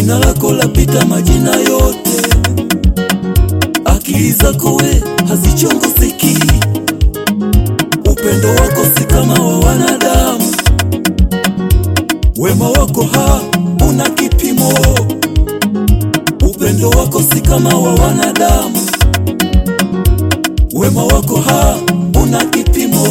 jina lako lapita majina yote, akili zako we hazichunguziki, upendo wako si kama wa wanadamu, wema wako ha una kipimo, upendo wako si kama wa wanadamu, wema wako ha una kipimo.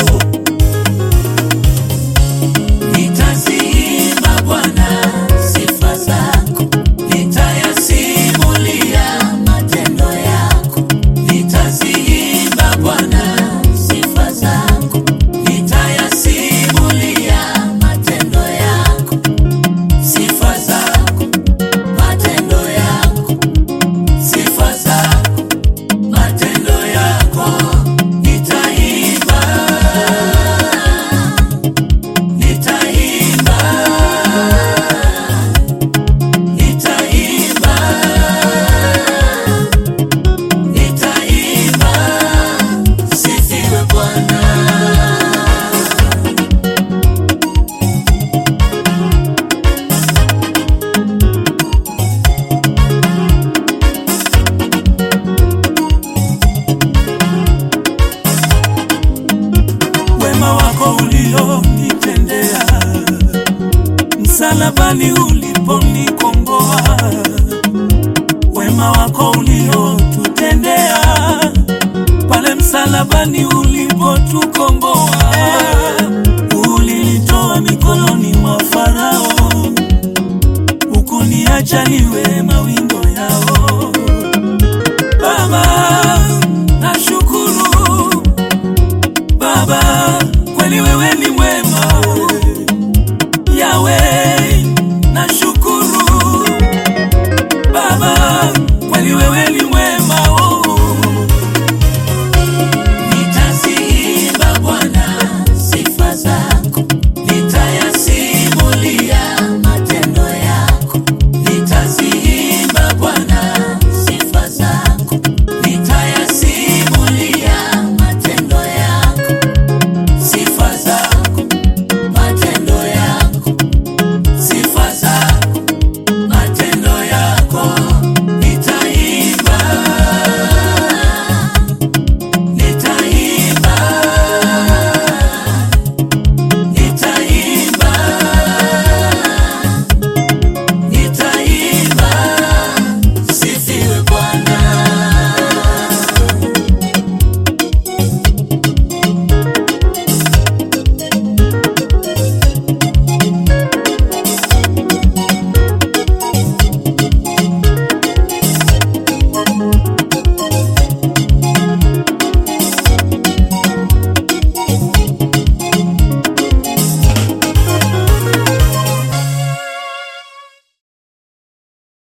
Nitaziimba Bwana sifa zako, nitayasimulia matendo yako. Nitaziimba Bwana sifa zako, nitayasimulia matendo yako. Sifa zako, matendo yako, sifa zako, matendo yako. Nitaimba Nitaimba, nitaimba, nitaimba, sifiwe Bwana. wema wako ulionitendea, msalabani uliponikomboa, wema wako uliotutendea, pale msalabani ulipotukomboa, ulitoa mikononi mwa Farao, ukuniacha niwe